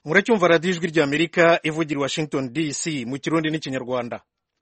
muracyumva radiyo ijwi ry'amerika ivugira i washington dc mu kirundi n'ikinyarwanda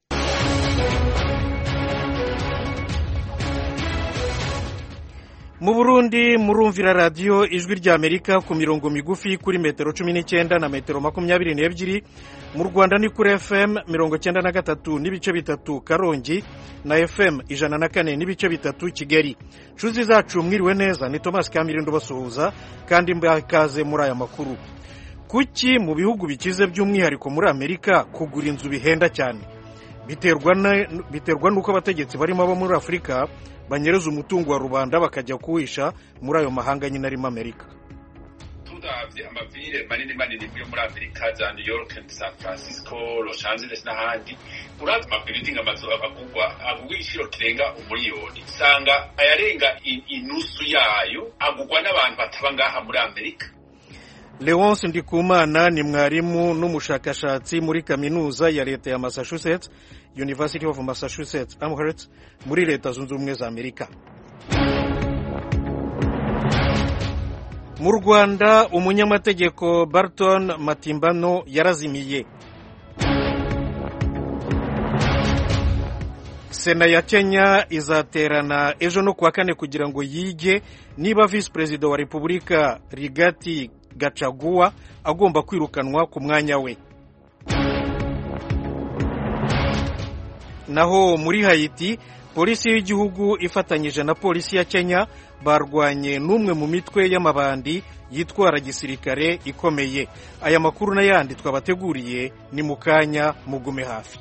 mu burundi murumvira radiyo ijwi ry'amerika ku mirongo migufi kuri metero cumi n'icyenda na metero makumyabiri n'ebyiri mu rwanda ni kuri fm mirongo cyenda na gatatu n'ibice bitatu karongi na fm ijana na kane n'ibice bitatu kigali nshuti zacu mwiriwe neza ni thomas kamirindo basuhuza kandi mbakaze muri aya makuru kuki mu bihugu bikize by'umwihariko muri amerika kugura inzu bihenda cyane biterwa n'uko abategetsi barimo abo muri afurika banyereza umutungo wa rubanda bakajya kuwisha muri ayo mahanga nyine arimo amerika turavye amavire manini manini yo muri amerika za new york san francisco los angeles n'ahandi uravye amabiriding amazu agugwa agugwa igiciro kirenga umuriyoni usanga ayarenga inusu yayo agugwa n'abantu bataba ngaha muri amerika leonce ndikumana ni mwarimu n'umushakashatsi muri kaminuza ya leta ya massachusetts university of massachusetts amherst muri leta zunze ubumwe za amerika mu rwanda umunyamategeko barton matimbano yarazimiye sena ya kenya izaterana ejo no kuwa kane kugira ngo yige niba visi perezida wa repubulika rigati gacaguwa agomba kwirukanwa ku mwanya we naho muri hayiti polisi y'igihugu ifatanyije na polisi ya kenya barwanye n'umwe mu mitwe y'amabandi yitwara gisirikare ikomeye aya makuru n'ayandi twabateguriye ni mu kanya mugume hafi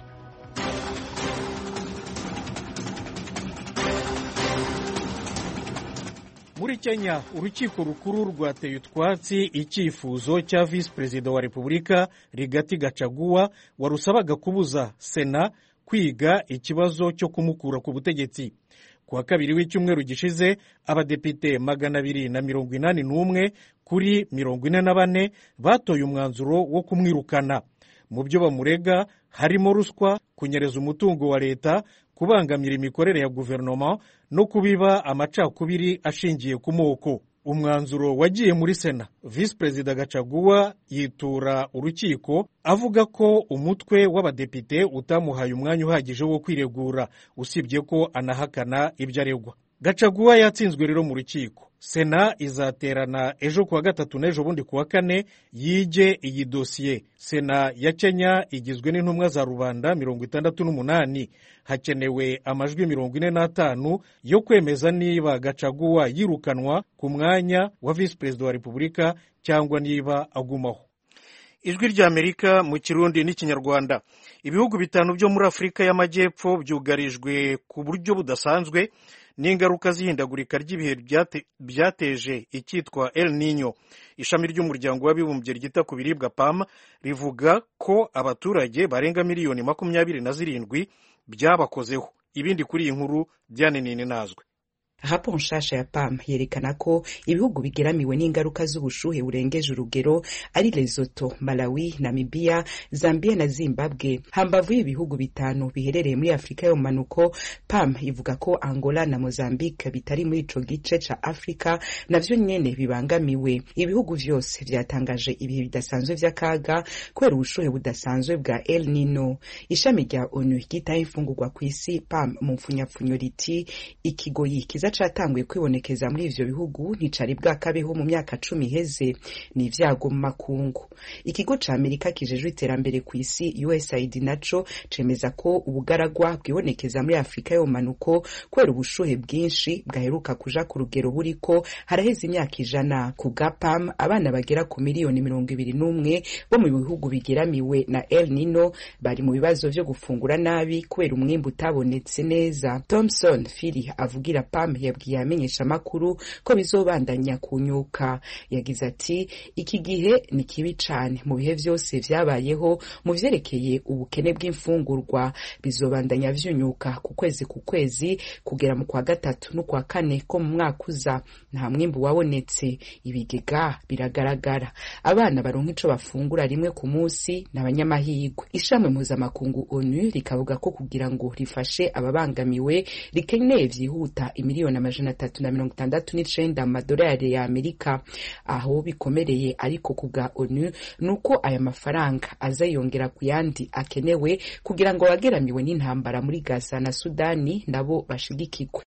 muri kenya urukiko rukuru rwateye utwatsi icyifuzo cya visi perezida wa repubulika rigati gacaguwa warusabaga kubuza sena kwiga ikibazo cyo kumukura ku butegetsi ku wa kabiri w'icyumweru gishize abadepite magana abiri na mirongo inani n'umwe kuri mirongo ine na bane batoye umwanzuro wo kumwirukana mu byo bamurega harimo ruswa kunyereza umutungo wa leta kubangamira imikorere ya guverinoma no kubiba amacakubiri ashingiye ku moko umwanzuro wagiye muri sena visi perezida gacaguwa yitura urukiko avuga ko umutwe w'abadepite utamuhaye umwanya uhagije wo kwiregura usibye ko anahakana ibyo aregwa gacaguwa yatsinzwe rero mu rukiko sena izaterana ejo kuwa gatatu n'ejo bundi kuwa kane yige iyi dosiye sena ya kenya igizwe n'intumwa za rubanda mirongo itandatu n'umunani hakenewe amajwi mirongo ine n'atanu yo kwemeza niba gacaguwa yirukanwa ku mwanya wa visi perezida wa repubulika cyangwa niba agumaho ijwi ry'amerika mu kirundi n'ikinyarwanda ibihugu bitanu byo muri afurika y'amajyepfo byugarijwe ku buryo budasanzwe n'ingaruka z'ihindagurika ry'ibihe byateje icyitwa El Nino ishami ry'umuryango w'abibumbye ryita ku biribwa PAM rivuga ko abaturage barenga miliyoni makumyabiri na zirindwi byabakozeho ibindi kuri iyi nkuru byanenene nazwe raporo nshasha ya pam yerekana ko ibihugu bigeramiwe n'ingaruka z'ubushuhe burengeje urugero ari Lesotho, Malawi, Namibia, Zambia na Zimbabwe. Hambavu y'ibihugu bitanu biherereye muri Afurika yo manuko, pam ivuga ko Angola na Mozambique bitari muri ico gice ca Afrika navyo nyene bibangamiwe. Ibihugu vyose vyatangaje ibihe bidasanzwe vy'akaga kubera ubushuhe budasanzwe bwa El Nino. Ishami rya ONU ryitaho imfungurwa kw'isi pam mu mfunyapfunyo riti ikigoyi kiza catanguye kwibonekeza muri ivyo bihugu nticari bwakabeho mu myaka cumi iheze ni ivyago mu makungu ikigo ca amerika kijejwe iterambere ku isi usaid naco cemeza ko ubugaragwa bwibonekeza muri afurika yo manuko kubera ubushuhe bwinshi bwaheruka kuja ku rugero buriko haraheze imyaka ijana ku bwa pam abana bagera ku miliyoni mirongo ibiri n'umwe bo mu bihugu bigeramiwe na el nino bari mu bibazo vyo gufungura nabi kubera umwimbu utabonetse neza thomson fili avugira pam yabwiye amenyesha amakuru ko bizobandanya kunyuka yagize ati iki gihe ni kibi cane mu bihe vyose vyabayeho mu vyerekeye ubukene bw'imfungurwa bizobandanya vyunyuka ku kwezi ku kwezi kugera mu kwa gatatu no kwa kane ko mu mwaka uza nta mwimbu wabonetse ibigega biragaragara abana baronka ico bafungura rimwe ku munsi n'abanyamahirwe ishami mpuzamakungu onu rikavuga ko kugira ngo rifashe ababangamiwe rikeneye vyihuta imiliyoni miliyoni amajana atatu na mirongo itandatu n'icenda mu madolari ya amerika aho bikomereye ariko ku bwa onu ni uko aya mafaranga aza yongera ku yandi akenewe kugira ngo abageramiwe n'intambara muri gaza na sudani nabo bashigikirwe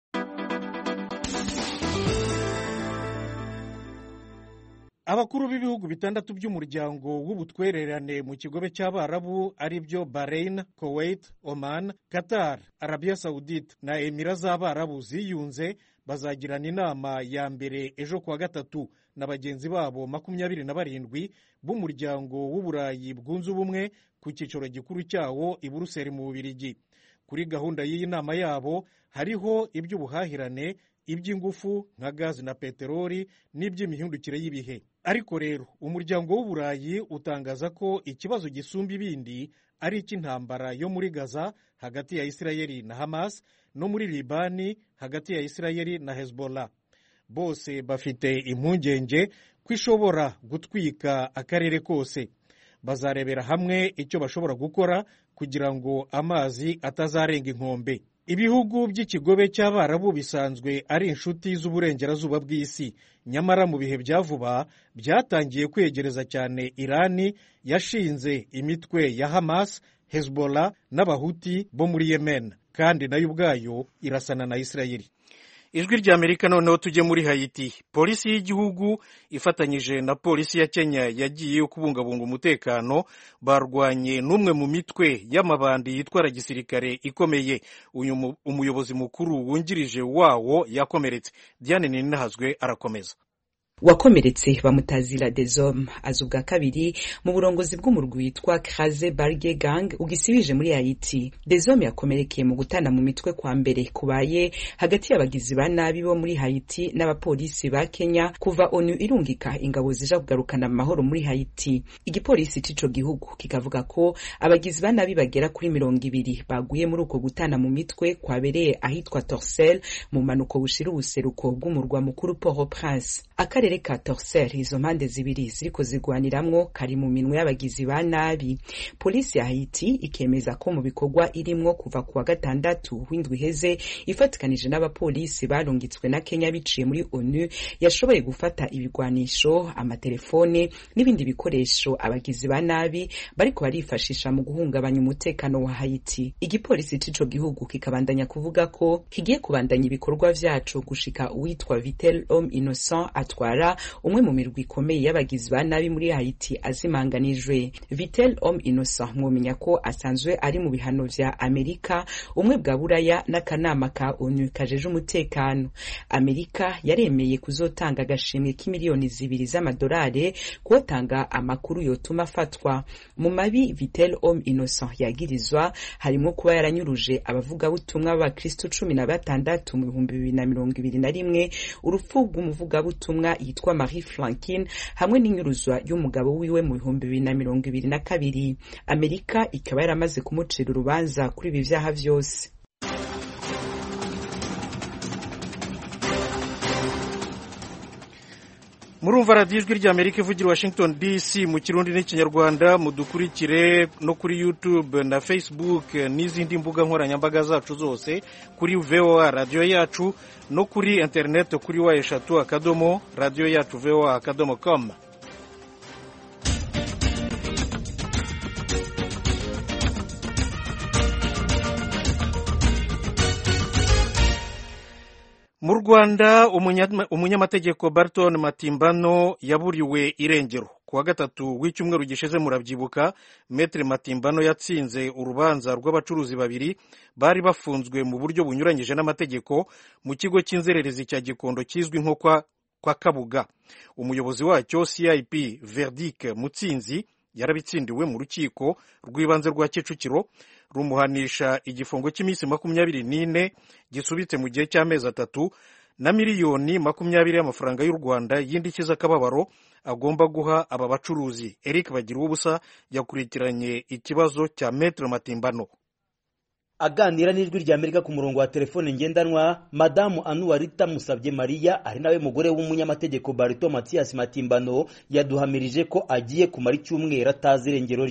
abakuru b'ibihugu bitandatu by'umuryango w'ubutwererane mu kigobe cy'abarabu ari byo bahrain kuwait oman qatar arabia saudite na emira z'abarabu ziyunze bazagirana inama ya mbere ejo kuwa gatatu na bagenzi babo makumyabiri na barindwi b'umuryango w'uburayi bwunze ubumwe ku cyicaro gikuru cyawo i buruseli mu bubirigi kuri gahunda y'iyi nama yabo hariho iby'ubuhahirane iby'ingufu nka gazi na peteroli n'iby'imihindukire y'ibihe ariko rero umuryango w'uburayi utangaza ko ikibazo gisumba ibindi ari icy'intambara yo muri gaza hagati ya isirayeli na hamas no muri libani hagati ya isirayeli na hezbollah bose bafite impungenge ko ishobora gutwika akarere kose bazarebera hamwe icyo bashobora gukora kugira ngo amazi atazarenga inkombe ibihugu by'ikigobe cy'abarabu bisanzwe ari inshuti z'uburengerazuba bw'isi nyamara mu bihe bya vuba byatangiye kwegereza cyane irani yashinze imitwe ya hamas hezbollah n'abahuti bo muri yemen kandi nayo ubwayo irasana na isirayeli ijwi rya amerika noneho tujye muri hayiti polisi y'igihugu ifatanyije na polisi ya kenya yagiye kubungabunga umutekano barwanye n'umwe mu mitwe y'amabandi yitwara gisirikare ikomeye uyu umuyobozi mukuru wungirije wawo yakomeretse diane ninahazwe arakomeza wakomeretse bamutazira dezom aza ubwa kabiri mu burongozi bw'umurwi witwa kraze barge gang ugisibije muri haiti dezom yakomerekeye mu gutana mu mitwe kwa mbere kubaye hagati y'abagizi ba nabi bo muri haiti n'abapolisi ba kenya kuva onu irungika ingabo zija kugarukana amahoro muri haiti igipolisi c'ico gihugu kikavuga ko abagizi ba nabi bagera kuri mirongo ibiri baguye muri uko gutana mu mitwe kwabereye ahitwa torsel mu manuko bushira ubuseruko bw'umurwa mukuru port au prince akarere ka torsel izo mpande zibiri ziriko zigwaniramwo kari mu minwe y'abagizi ba nabi polisi ya haiti ikemeza ko mu bikorwa irimwo kuva ku wa gatandatu w'indwi iheze ifatikanije n'abapolisi barungitswe na kenya biciye muri onu yashoboye gufata ibigwanisho amatelefone n'ibindi bikoresho abagizi ba nabi bariko barifashisha mu guhungabanya umutekano wa haiti igipolisi c'ico gihugu kikabandanya kuvuga ko kigiye kubandanya ibikorwa vyaco gushika uwitwa vitel homme innocent atwara umwe mu mirwi ikomeye y'abagizi ba nabi muri haiti azimanganijwe vitel homme innocent mwomenya ko asanzwe ari mu bihano vya amerika umwe bwa buraya n'akanama ka onu kajeje umutekano amerika yaremeye kuzotanga agashimwe k'imiliyoni zibiri z'amadolari kuwotanga amakuru yotuma afatwa mu mabi vitel homme innocent yagirizwa harimo kuba yaranyuruje abavugabutumwa b'abakristo cumi na batandatu mu bihumbi bibiri na mirongo ibiri na rimwe urupfu rw'umuvugabutumwa yitwa marie flankine hamwe n'inyuruzwa y'umugabo wiwe mu bihumbi bibiri na mirongo ibiri na kabiri amerika ikaba yaramaze kumucira urubanza kuri ibi vyaha vyose murumva radiyo ijwi rya amerika ivugira washington dc mu kirundi n'ikinyarwanda mudukurikire no kuri youtube na facebook n'izindi mbuga nkoranyambaga zacu zose kuri voa radiyo yacu no kuri interineti kuri wa eshatu akadomo radiyo yacu voa akadomo com mu rwanda umunyamategeko barton matimbano yaburiwe irengero ku wa gatatu w'icyumweru gishize murabyibuka metere matimbano yatsinze urubanza rw'abacuruzi babiri bari bafunzwe mu buryo bunyuranyije n'amategeko mu kigo cy'inzererezi cya gikondo kizwi nko kwa kabuga umuyobozi wacyo cip verdic mutsinzi yarabitsindiwe mu rukiko rw'ibanze rwa kicukiro rumuhanisha igifungo cy'iminsi makumyabiri n'ine gisubitse mu gihe cy'amezi atatu na miliyoni makumyabiri y'amafaranga y'u rwanda y'indishyi z'akababaro agomba guha aba bacuruzi eric bagira ubusa yakurikiranye ikibazo cya metere matimbano aganira n'ijwi rya amerika ku murongo wa telefone ngendanwa madamu anuwarita musabye mariya ari nawe mugore w'umunyamategeko barito matiyasi matimbano yaduhamirije ko agiye kumara icyumweru atazi irengero rye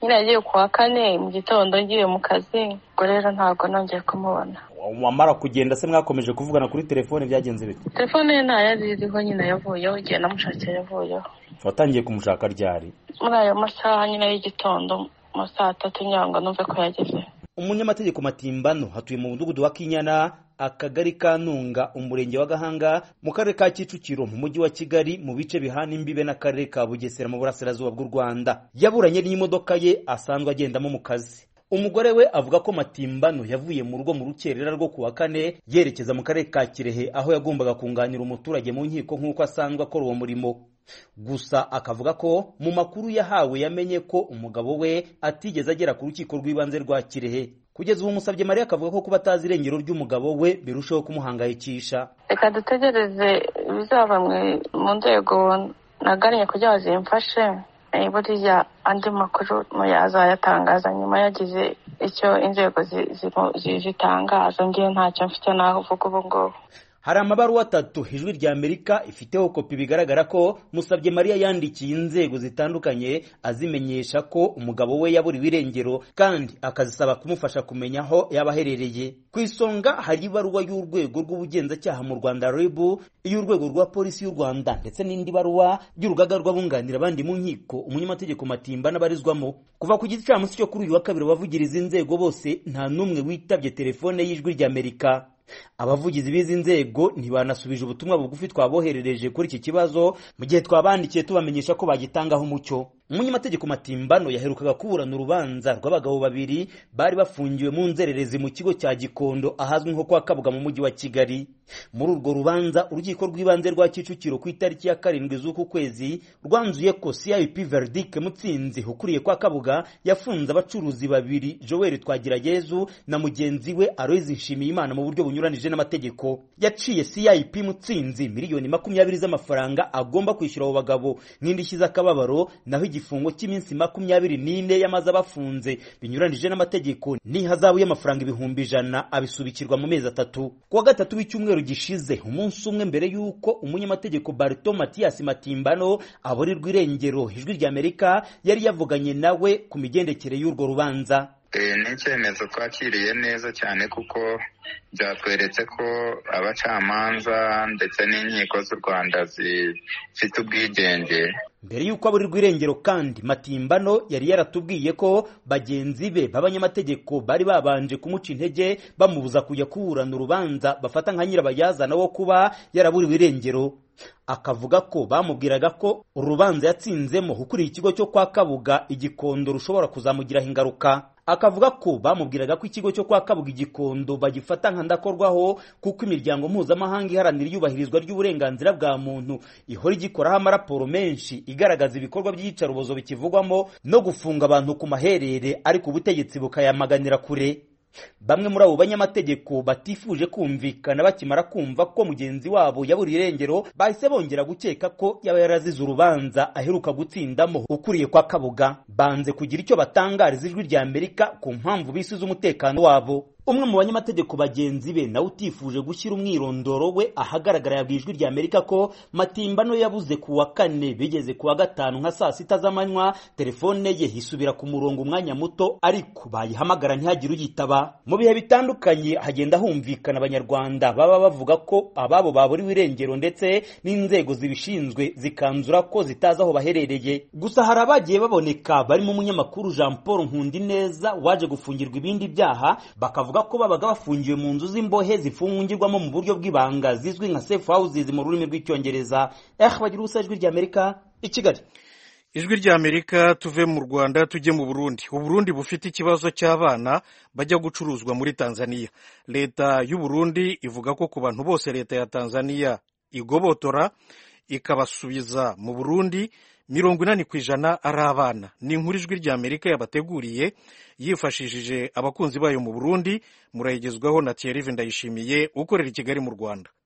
nyine yagiye ku wa kane mu gitondo ngiye mu kazi ubwo rero ntabwo nongeye kumubona wamara kugenda se mwakomeje kuvugana kuri telefone byagenze bite telefone ye ntayo iriho nyine yavuyeho igihe namushakiye yavuyeho watangiye kumushaka ryari muri ayo masaha nyine y'igitondo mu saa tatu ngira ngo numve ko yageze umunyamategeko matimbano hatuye mu mudugudu wa kinyana akagari ka ntunga umurenge wa gahanga mu karere ka kicukiro mu mujyi wa kigali mu bice bihana imbibe n'akarere ka bugesera mu burasirazuba bw'u rwanda yaburanye n'imodoka ye asanzwe agendamo mu kazi umugore we avuga ko matimbano yavuye mu rugo mu rukerera rwo ku wa kane yerekeza mu karere ka kirehe aho yagombaga kunganira umuturage mu nkiko nk'uko asanzwe akora uwo murimo gusa akavuga ko mu makuru yahawe yamenye ko umugabo we atigeze agera ku rukiko rw'ibanze rwa kirehe kugeza ubu musabye mariya akavuga ko kuba atazi irengero ry'umugabo we birushaho kumuhangayikisha reka dutegereze ibizava mu nzego nagannye kugira ngo zimfashe buriya andi makuru azayatangaza nyuma yagize icyo inzego zitangaza ngewe ntacyo mfite navuga ubu ngubu hari amabaruwa atatu ijwi rya amerika ifiteho kopi bigaragara ko musabye mariya yandikiye inzego zitandukanye azimenyesha ko umugabo we yaburiwe irengero kandi akazisaba kumufasha kumenya aho yaba aherereye ku isonga hari ibaruwa y'urwego rw'ubugenzacyaha mu rwanda rebu iy'urwego rwa polisi y'u rwanda ndetse n'indi baruwa y'urugaga rw'abunganira abandi mu nkiko umunyamategeko matimba n'abarizwamo kuva ku gicamunsi cyo kuri uyu wa kabiri abavugiriza inzego bose nta n'umwe witabye telefone y'ijwi rya amerika abavugizi b'izi nzego ntibanasubije ubutumwa bugufi twaboherereje kuri iki kibazo mu gihe twabandikiye tubamenyesha ko bagitangaho umucyo umunyamategeko matimbano yaherukaga kuburana urubanza rw'abagabo babiri bari bafungiwe mu nzererezi mu kigo cya gikondo ahazwi nko kwa kabuga mu mujyi wa kigali muri urwo rubanza urukiko rw'ibanze rwa kicukiro ku itariki ya karindwi z'uku kwezi rwanzuye ko cip verdict mutsinzi ukuriye kwa kabuga yafunze abacuruzi babiri joel twagirayezu na mugenzi we aloyizi nshimiyimana mu buryo bunyuranije n'amategeko yaciye cip mutsinzi miliyoni makumyabiri z'amafaranga agomba kwishyura abo bagabo nk'indishyi z'akababaro naho igifungo cy'iminsi makumyabiri n'ine yamaze abafunze binyuranije n'amategeko n'ihazabu y'amafaranga ibihumbi ijana abisubikirwa mu mezi atatu ku wa gatatu w'icyumweru gishize umunsi umwe mbere y'uko umunyamategeko barito matiyasi matimbano aburirwa irengero ijwi ry'amerika yari yavuganye nawe ku migendekere y'urwo rubanza ni icyemezo twakiriye neza cyane kuko byatweretse ko abacamanza ndetse n'inkiko z'u rwanda zifite ubwigenge mbere y'uko aburirwa irengero kandi matimbano yari yaratubwiye ko bagenzi be b'abanyamategeko bari babanje kumuca intege bamubuza kujya kuburana urubanza bafata nka nyirabayazana wo kuba yaraburiwe irengero akavuga ko bamubwiraga ko urubanza yatsinzemo ukuriye ikigo cyo kwa kabuga igikondo rushobora kuzamugiraho ingaruka akavuga ko bamubwiraga ko ikigo cyo kwa kabuga igikondo bagifata nka ndakorwaho kuko imiryango mpuzamahanga iharanira iyubahirizwa ry'uburenganzira bwa muntu ihora igikoraho amaraporo menshi igaragaza ibikorwa by'iyicarubozo bikivugwamo no gufunga abantu ku maherere ariko ubutegetsi bukayamaganira kure bamwe muri abo banyamategeko batifuje kumvikana bakimara kumva ko mugenzi wabo yaburiye irengero bahise bongera gukeka ko yaba yarazize urubanza aheruka gutsindamo ukuriye kwa kabuga banze kugira icyo batangariza ijwi rya amerika ku mpamvu bisize umutekano wabo umwe mu banyamategeko bagenzi be nawe utifuje gushyira umwirondoro we ahagaragara yabwiye ijwi rya amerika ko matimbano yabuze ku wa kane bigeze ku wa gatanu nka saa sita z'amanywa telefone ye isubira ku murongo umwanya muto ariko bayihamagara ntihagire uyitaba mu bihe bitandukanye hagenda humvikana abanyarwanda baba bavuga ko ababo baburiwe irengero ndetse n'inzego zibishinzwe zikanzura ko zitazi aho baherereye gusa hari abagiye baboneka barimo umunyamakuru jean paul nkundineza waje gufungirwa ibindi byaha bakavuga bavuga ko babaga bafungiwe mu nzu z'imbohe zifungirwamo mu buryo bw'ibanga zizwi nka safe houses mu rurimi rw'icyongereza eh bagira ubusa ijwi ry'amerika i kigali ijwi ry'amerika tuve mu rwanda tujye mu burundi uburundi bufite ikibazo cy'abana bajya gucuruzwa muri tanzania leta y'uburundi ivuga ko ku bantu bose leta ya tanzania igobotora ikabasubiza mu burundi mirongo inani ku ijana ari abana ni inkuru ijwi ry'amerika yabateguriye yifashishije abakunzi bayo mu burundi murayigezwaho na thierry ndayishimiye ukorera i kigali mu rwanda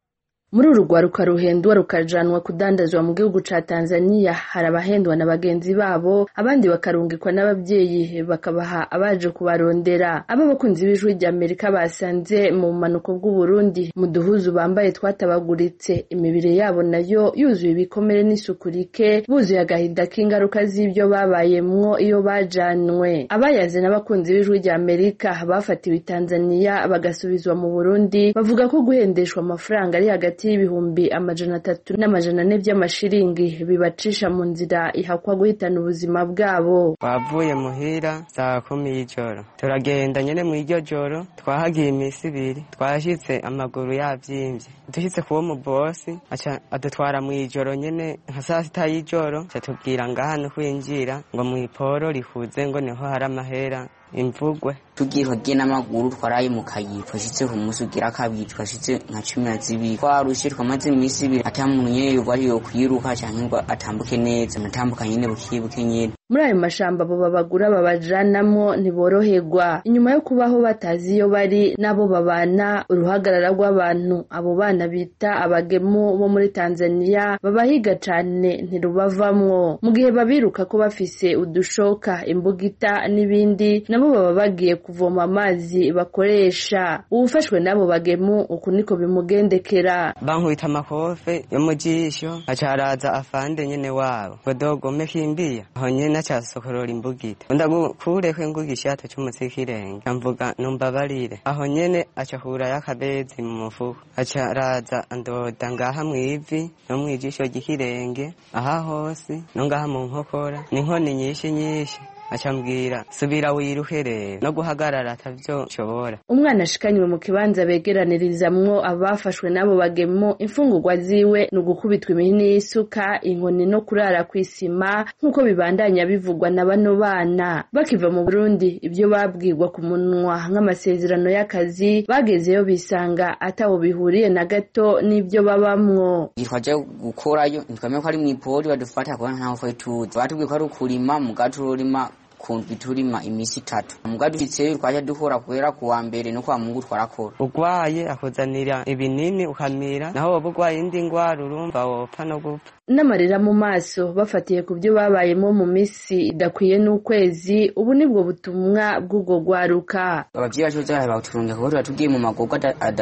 muri uru rwaruka ruhendwa rukajanwa kudandazwa mu gihugu ca tanzania hari abahendwa na bagenzi babo abandi bakarungikwa n'ababyeyi bakabaha abaje kubarondera abo bakunzi b'ijwi rya amerika basanze mu bumanuko bw'uburundi mu duhuzu bambaye twatabaguritse imibiri yabo nayo yuzuye ibikomere n'isuku rike buzuye agahinda k'ingaruka z'ibyo babayemwo iyo bajanwe abayaze n'abakunzi b'ijwi rya amerika bafatiwe i tanzania bagasubizwa mu burundi bavuga ko guhendeshwa amafaranga ari hagati y'ibihumbi amajana atatu n'amajana ane by'amashiringi bibacisha mu nzira ihakwa guhitana ubuzima bwabo twavuye muhira saa kumi y'ijoro turagenda nyene mw'iryo joro twahagiye imisi ibiri twashitse amaguru yavyimbye dushitse kuwo mubosi aca adutwara mw'ijoro nyene nka saa sita y'ijoro aca tubwira ngaha no kwinjira ngo mw'iporo rihuze ngo niho hari amahera imvugwe tugiye twagiye n'amaguru twaraye mu kayira twashitse ku munsi ugira kabiri twashitse nka cumi na zibiri twarushe twamaze iminsi ibiri ata muntu nyene yoba ari yo kwiruka canke ngo atambuke neza natambuka nyene bukibuke nyene muri ayo mashamba abo babagura babajanamwo ntiboroherwa inyuma yo kubaho batazi iyo bari n'abo babana uruhagarara rw'abantu abo bana bita abagemu bo muri tanzania babahiga cane ntirubavamwo mu gihe babiruka ko bafise udushoka imbugita n'ibindi nabo baba bagiye kuvoma amazi bakoresha uwufashwe n'abo bagemu uku niko bimugendekera bankubita amakofe yo mu jisho aca araza afande nyene wabo ngo dogome kimbiya aho nyene aca asokorora imbugita ndagukureko ingugishato c'umutsikirenge amvuga numbabarire aho nyene aca akurayo akabezi mu mufuko aca araza andoda ngaha mw'ivi no mw'ijisho ry'ikirenge aha hose no ngaha mu nkokora n'inkoni nyinshi nyinshi acambwira subira wiruhe rero no guhagarara atavyo nshobora umwana ashikanywe mu kibanza begeranirizamwo abafashwe n'abo bagemo imfungurwa ziwe ni ugukubitwa imihini y'isuka inkoni no kurara kw'isima nk'uko bibandanya bivugwa na bano bana bakiva mu burundi ibyo babwirwa ku munwa nk'amasezerano y'akazi bagezeyo bisanga ataho bihuriye na gato n'ibyo babamwo twaje gukorayo ntitwamenye ko ari mw'ipori badufata kubona ntaho twari tuzi batubwiye ko ari ukurima mugacu urima kundwi turima imisi itatu muga dufitseyo twaja dukora kubera kuwa mbere no kwa mungu twarakora ugwaye akuzanira ibinini ukamira naho woba ugwaye indi ngwara urumva wopfa no gupfa n'amarira mu maso bafatiye ku byo babayemo mu misi idakwiye n'ukwezi ubu nibwo butumwa bw'ubwo rwaruka abavyeyi bacu bazahaye bawuturunga kuko tuba tugiye mu magorwa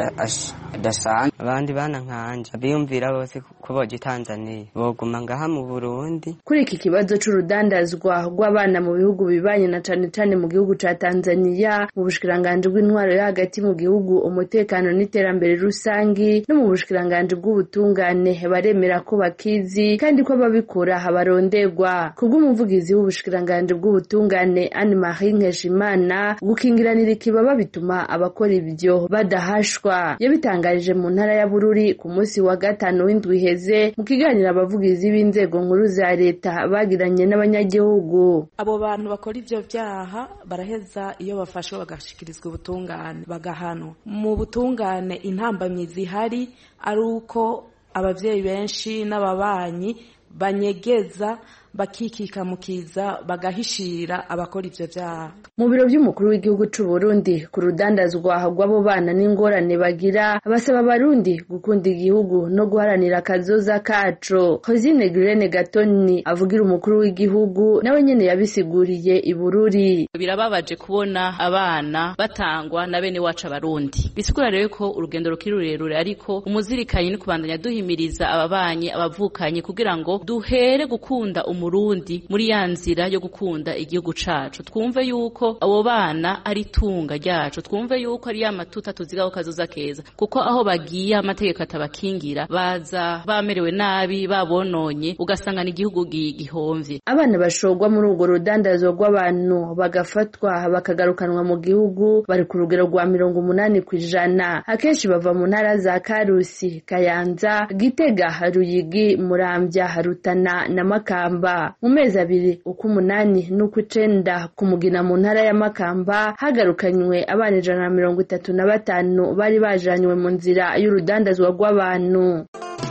adasanzwe abandi bana nkanje biyumvira bose ko boja itanzaniya boguma ngaha mu burundi kuri iki kibazo c'urudandazwa rw'abana mu bihugu bibanye na cane cane mu gihugu ca tanzaniya mu bushikiranganji bw'intwaro yo hagati mu gihugu umutekano n'iterambere rusangi no mu bushikiranganji bw'ubutungane baremera ko bakizi kandi ko ababikora baronderwa kubw'umuvugizi w'ubushikiranganji bw'ubutungane Anne Marie Nkeshimana gukingiranira ikibaba bituma abakora ibyo badahashwa yabitangarije mu ntara ya Bururi ku munsi wa gatanu w'indwi iheze mu kiganiro abavugizi b'inzego nkuru za leta bagiranye n'abanyagihugu abo bantu bakora ivyo vyaha baraheza iyo bafashwe bagashikirizwa ubutungane bagahanwa mu butungane intambamyi zihari ari uko abavyeyi benshi n'ababanyi banyegeza bakikikamukiza bagahishira abakora ivyo vyaha mu biro vy'umukuru w'igihugu c'u Burundi ku rudandazwa rw'abo bana n'ingorane bagira basaba abarundi gukunda igihugu no guharanira akazoza kaco Hosine Girene Gatoni avugira umukuru w'igihugu nawe nyene yabisiguriye i Bururi birababaje kubona abana batangwa na bene wacu abarundi bisigura rero ko urugendo rukiri rurerure ariko umuzirikanyi ni kubandanya duhimiriza ababanyi abavukanye kugira ngo duhere gukunda umurundi muri ya nzira yo gukunda igihugu cacu twumve yuko abo bana ari itunga ryacu twumve yuko ari ya matuta tuzigaho kazoza keza kuko aho bagiye amategeko atabakingira baza bamerewe nabi babononye ugasanga ni igihugu gihomvye abana bashorwa muri urwo rudandazo rw'abantu bagafatwa bakagarukanwa mu gihugu bari ku rugero rwa mirongo umunani ku ijana akenshi bava mu ntara za karusi kayanza gitega ruyigi muramvya rutana na makamba mu mezi abiri ukw'umunani n'ukw'icenda ku mugina mu ntara ya makamba hagarukanywe abana ijana na mirongo itatu na batanu bari bajanywe mu nzira y'urudandazwa rw'abantu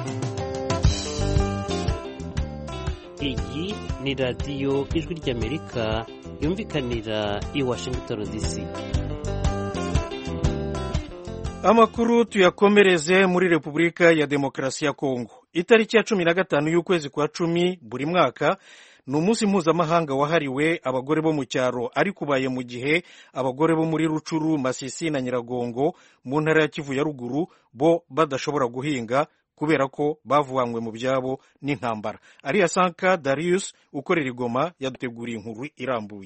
iyi ni radiyo ijwi ry'amerika yumvikanira i washington dc amakuru tuyakomereze muri repubulika ya demokarasi ya kongo itariki ya cumi na gatanu y'ukwezi kwa cumi buri mwaka ni umunsi mpuzamahanga wahariwe abagore bo mu cyaro ariko ubaye mu gihe abagore bo muri rucuru masisi na nyiragongo mu ntara ya kivu ya ruguru bo badashobora guhinga kubera ko bavanywe mu byabo n'intambara ariya sanka darius ukorera igoma yaduteguriye inkuru irambuye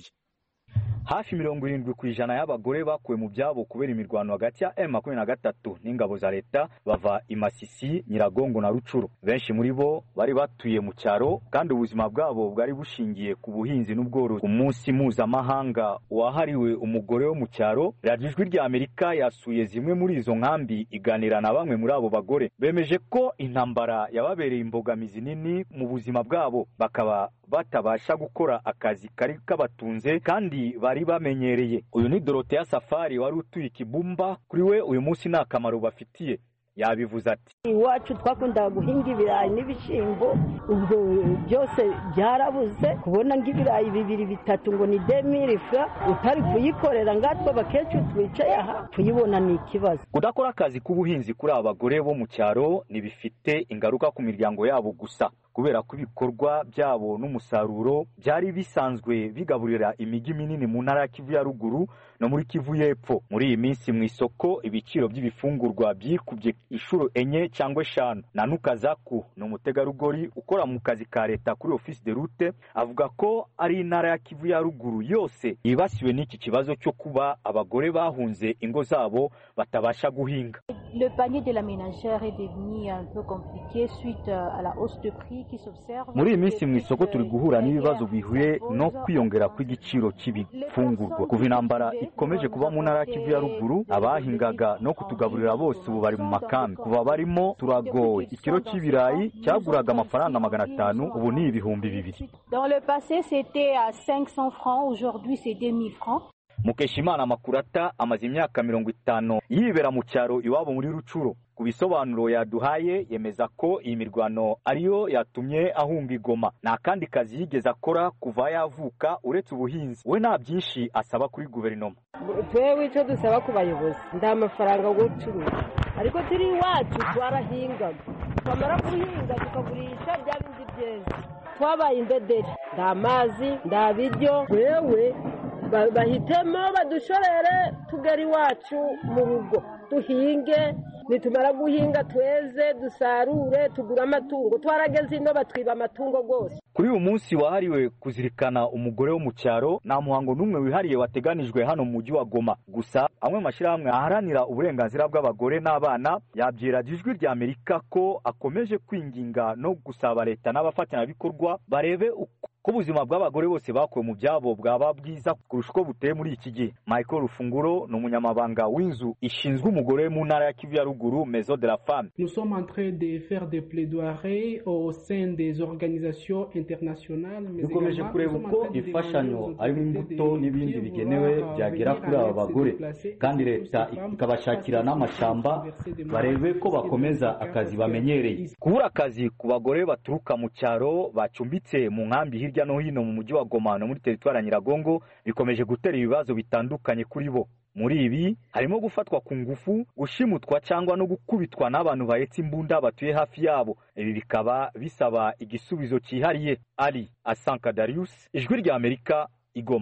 hafi mirongo irindwi ku ijana y'abagore bakuwe mu byabo kubera imirwano hagati ya M makumyabiri na gatatu n'ingabo za leta bava i Masisi Nyiragongo na Rucuru benshi muri bo bari batuye mu cyaro kandi ubuzima bwabo bwari bushingiye ku buhinzi n'ubworozi umunsi mpuzamahanga wahariwe umugore wo mu cyaro radiyo ijwi rya Amerika yasuye zimwe muri izo nkambi iganira na bamwe muri abo bagore bemeje ko intambara yababereye imbogamizi nini mu buzima bwabo bakaba batabasha gukora akazi kari kabatunze kandi bari bamenyereye uyu ni doroteya safari wari utuye ikibumba kuri we uyu munsi nta kamaro bafitiye yabivuze ati iwacu twakundaga guhinga ibirayi n'ibishyimbo ubwo byose byarabuze kubona nk'ibirayi bibiri bitatu ngo ni demiri fra utari kuyikorera ngatwe abakecuru twicaye aha kuyibona ni ikibazo kudakora akazi k'ubuhinzi kuri aba bagore bo mu cyaro ntibifite ingaruka ku miryango yabo gusa kubera ko ibikorwa byabo n'umusaruro byari bisanzwe bigaburira imijyi minini mu ntara ya kivu ya ruguru no muri kivu y'epfo muri iyi minsi mu isoko ibiciro by'ibifungurwa byikubye inshuro enye cyangwa eshanu nanuka zaku ni umutegarugori ukora mu kazi ka leta kuri ofisi de rute avuga ko ari intara ya kivu ya ruguru yose yibasiwe n'iki kibazo cyo kuba abagore bahunze ingo zabo batabasha guhinga Le panier de la ménagère est devenu un peu compliqué suite à la hausse de prix qui s'observe. muri iyi minsi mu isoko turi guhura n'ibibazo bihuye no kwiyongera kw'igiciro cy'ibifungurwa kuva intambara ikomeje kuba mu ntara ya kivu ya ruguru abahingaga no kutugaburira bose ubu bari mu makambi kuva barimo turagowe ikiro cy'ibirayi cyaguraga amafaranga magana atanu ubu ni ibihumbi bibiri Dans le passé, c'était à 500 francs, aujourd'hui c'est 2000 francs. mukeshimana makurata amaze imyaka mirongo itanu yibera mu cyaro iwabo muri rucuro ku bisobanuro yaduhaye yemeza ko iyi mirwano ariyo yatumye ahunga igoma nta kandi kazi yigeze akora kuva yavuka uretse ubuhinzi we nta byinshi asaba kuri guverinoma twewe icyo dusaba ku bayobozi nta mafaranga yo gucuruza ariko turi iwacu twarahingaga twamara guhinga tukagurisha bya bindi byeze twabaye indederi nta mazi nta biryo wewe ba- bahitemo badushorere tugere iwacu mu rugo duhinge nitumara guhinga tweze dusarure tugure amatungo twarageze ino batwiba amatungo rwose kuri uyu munsi wahariwe kuzirikana umugore wo mu cyaro nta muhango n'umwe wihariye wateganijwe hano mu mujyi wa goma gusa amwe mu mashyirahamwe aharanira uburenganzira bw'abagore n'abana yabyira ijwi rya amerika ko akomeje kwinginga no gusaba leta n'abafatanyabikorwa barebe uko ko ubuzima bw'abagore bose bakuwe mu byabo bwaba bwiza kurusha uko buteye muri iki gihe michael rufunguro ni umunyamabanga w'inzu ishinzwe umugore mu ntara ya kivu ya ruguru mezo de la femme Nous sommes en train de faire des plaidoiries au sein des organisations internationales. mais dukomeje également, kureba nous sommes en uko train de imfashanyo demander aux harimo autorités imbuto de n'ibindi bien bigenewe vouloir, byagera venir kuri aba avec ces bagore déplacés kandi et leta ces femmes ikabashakira n'amashamba des barebe ko bakomeza akazi bamenyereye kubura akazi ku bagore baturuka mu cyaro bacumbitse mu nkambi hirya no hino mu mujyi wa goma no muri teritwari ya nyiragongo bikomeje gutera ibibazo bitandukanye kuri bo muri ibi harimo gufatwa ku ngufu gushimutwa cyangwa no gukubitwa n'abantu bahetse imbunda batuye hafi yabo ibi bikaba bisaba igisubizo cyihariye ari asanka darius ijwi rya amerika igoma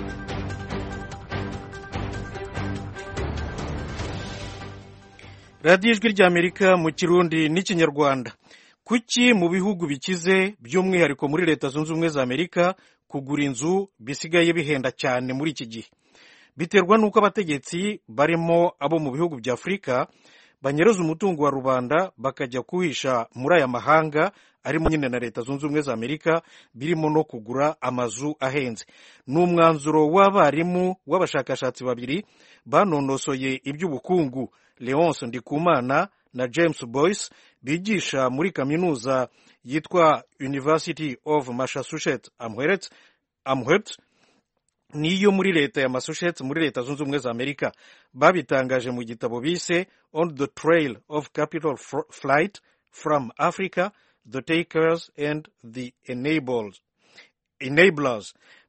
radiyo ijwi ry'amerika mu kirundi n'ikinyarwanda kuki mu bihugu bikize by'umwihariko muri leta zunze ubumwe za amerika kugura inzu bisigaye bihenda cyane muri iki gihe biterwa n'uko abategetsi barimo abo mu bihugu bya afurika banyereza umutungo wa rubanda bakajya kuhisha muri aya mahanga arimo nyine na leta zunze ubumwe za amerika birimo no kugura amazu ahenze ni umwanzuro w'abarimu w'abashakashatsi babiri banonosoye iby'ubukungu leonce ndikumana na james boyce bigisha muri kaminuza yitwa university of massachusetts amherst amherst niyo muri leta ya massachusetts muri leta zunze ubumwe za amerika babitangaje mu gitabo bise on the trail of capital Fr- flight from africa the takers and the enabled enablers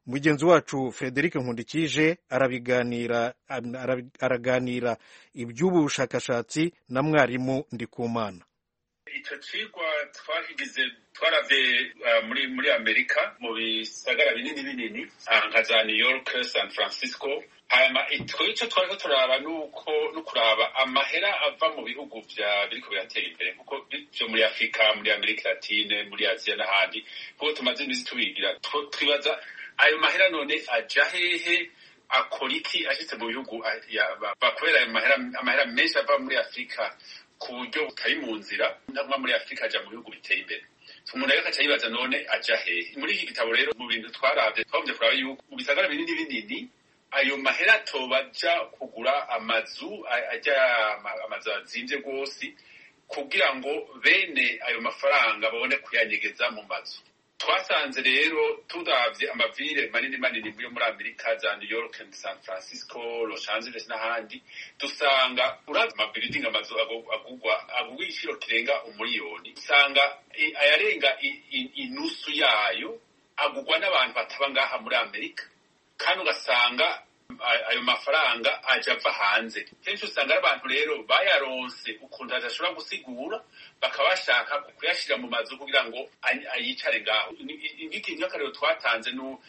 mugenzi wacu frederic nkundikije arabiganira araganira iby'ubu bushakashatsi na mwarimu ndikumana icyo cigwa twakigize twarave muri muri amerika mu bisagara binini binini nka za new york san francisco hanyuma icyo twariko turaba nuko no kuraba amahera ava mu bihugu vya biriko biratera imbere kuko vyo muri afurika muri amerika latine muri aziya n'ahandi kuko tumaze imisi tubigira twibaza ayo mahera none aja hehe akora iki ashitse mu bihugu bakorera ayo amahera menshi ava muri afurika ku buryo butari mu nzira nava muri afurika aja mu bihugu biteye imbere umuntu rero akaca yibaza none aja hehe muri iki gitabo rero mu bintu twaravye twavye kuraba yuko mu bisagara binini binini ayo mahera atoba aja kugura amazu ajya amazu azimvye rwose kugira ngo bene ayo mafaranga babone kuyanyegeza mu mazu twasanze rero turavye amavire manini manini yo muri amerika za new york and san francisco los angeles n'ahandi dusanga uravye amabiridingi amazu agugwa agugwa igiciro kirenga umuriyoni usanga ayarenga inusu yayo agugwa n'abantu bataba ngaha muri amerika kandi ugasanga ayo mafaranga aja ava hanze kenshi usanga ari abantu rero bayaronse ukuntu adashobora gusigura bakaba bashaka kuyashira mu mazu kugira ngo ayicare ngaho nk'akarero twatanze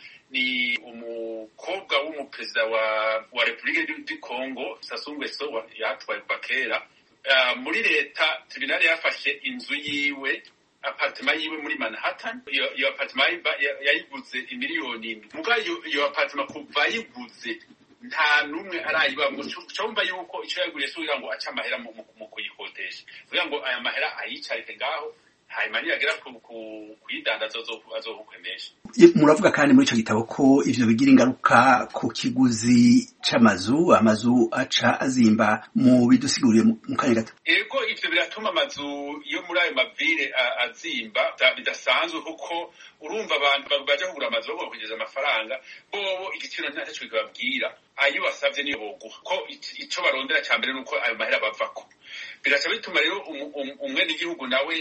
ni umukobwa w'umuperezida wa wa repubulika du congo sassou nguesso yatwaye kuva kera muri leta tribunal yafashe inzu yiwe apartema yiwe muri Manhattan iyo iyo apartema yayiguze imiliyoni indwi muga iyo apartema kuva yiguze nta numwe arayibamwo cyumva yuko icyo yaguriye so kugira ngo ace amahera mu kuyikodesha kugira ngo aya mahera ayicarike ngaho hanyuma niyagera kuyidandaza azohukwemesha muravuga kandi muri icyo gitabo ko ivyo bigira ingaruka ku kiguzi c'amazu amazu aca azimba mu bidusiguriye mu kanya gato ego ivyo biratuma amazu yo muri ayo mavire azimba bidasanzwe kuko urumva abantu baja kugura amazu bagomba kugeza amafaranga bobo igiciro ntacyo kibabwira ayo basavye niyo boguha ko ico barondera ca mbere nuko ayo mahera bavako bigaca bituma rero umwene igihugu nawe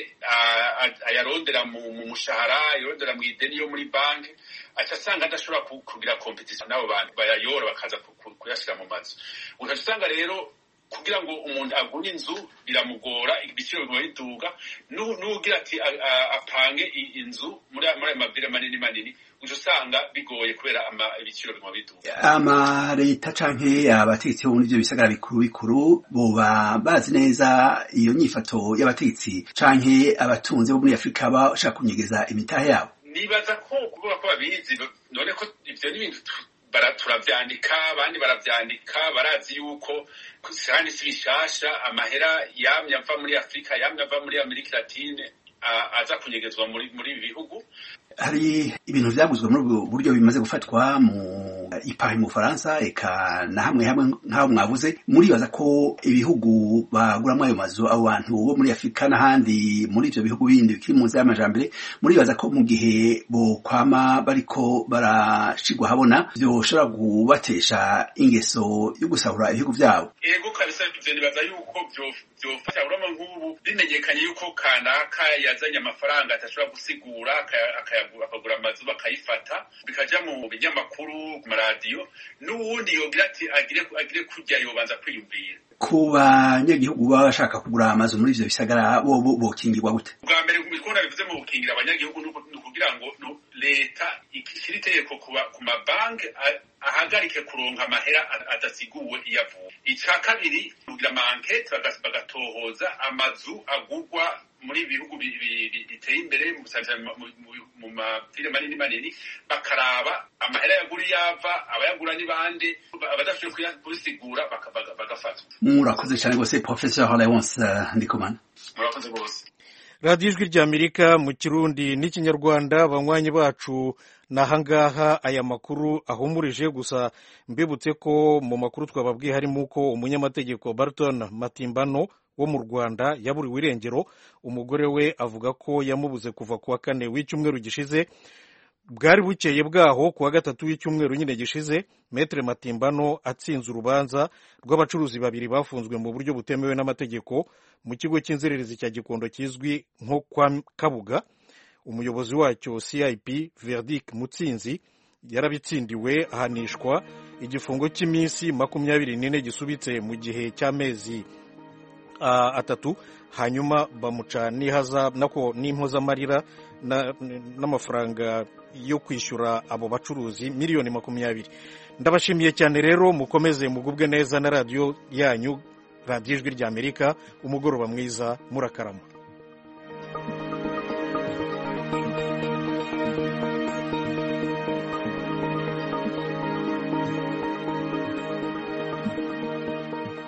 ayarondera mu mushahara ayarondera mu ideni yo muri banki aca asanga adashobora kugira kompetisiyo n'abo bantu bayayora bakaza kuyashira mu mazu ugaca usanga rero kugira ngo umuntu agure inzu biramugora ibiciro biguma biduga n'ugira ati apange inzu muri ayo mavire manini manini uca usanga bigoye kubera ibiciro biguma biduga amaleta canke abategetsi bo muri ivyo bisagara bikuru bikuru boba bazi neza iyo nyifato y'abategetsi canke abatunzi bo muri afurika bashaka kunyegeza imitahe yabo nibaza ko kuvuga ko babizi none ko ivyo ni ibintu turavyandika abandi baravyandika barazi yuko kandi si bishasha amahera yamye ava muri afurika yamye ava muri amerika latine aza kunyegezwa muri muri ibi bihugu hari ibintu vyaguzwe muri ubwo buryo bimaze gufatwa mu ipari mu Faransa eka na hamwe hamwe nk'aho mwavuze muribaza ko ibihugu baguramwo ayo mazu abo bantu bo muri Afurika n'ahandi muri ivyo bihugu bindi bikiri mu nzira y'amajambere muribaza ko mu gihe bokwama bariko barashigwa habona vyoshobora kubatesha ingeso yo gusahura ibihugu vyabo ego kabisa ivyo nibaza yuko vyofasha urama nk'ubu bimenyekanye yuko kanaka yazanye amafaranga atashobora gusigura akagura amazu bakayifata bikaja mu binyamakuru ku maradiyo n'uwundi yogira ati agire agire kurya yobanza kwiyumvira ku banyagihugu baba bashaka kugura amazu muri ivyo bisagara bo bokingirwa gute bwa mbere kubikora bivuze mu gukingira abanyagihugu ni ukugira ngo leta ishyire itegeko ku mabanki ahagarike kuronka amahera adasiguwe iyo avuye icya kabiri kugira amankete bagatohoza amazu agurwa muri ibihugu biteye imbere mu mafire manini manini bakaraba amahera yagura iyo ava abayagura ni bande abadashoboye kubisigura bagafatwa murakoze cyane rwose professeur Leonce Ndikumana murakoze rwose radiyo ijwi ry'amerika mu kirundi n'ikinyarwanda banywanyi bacu ni ahangaha aya makuru ahumurije gusa mbibutse ko mu makuru twababwiye harimo uko umunyamategeko barton matimbano wo mu rwanda yaburiwe irengero umugore we avuga ko yamubuze kuva ku wa kane w'icyumweru gishize bwari bukeye bwaho ku wa gatatu w'icyumweru nyine gishize metere matimbano atsinze urubanza rw'abacuruzi babiri bafunzwe mu buryo butemewe n'amategeko mu kigo cy'inzererezi cya gikondo kizwi nko kwa kabuga umuyobozi wacyo cip verdic mutsinzi yarabitsindiwe ahanishwa igifungo cy'iminsi makumyabiri n'ine gisubitse mu gihe cy'amezi atatu hanyuma bamuca nako n'impozamarira n'amafaranga yo kwishyura abo bacuruzi miliyoni makumyabiri ndabashimiye cyane rero mukomeze mugubwe neza na radiyo yanyu radiyo ijwi ry'amerika umugoroba mwiza murakarama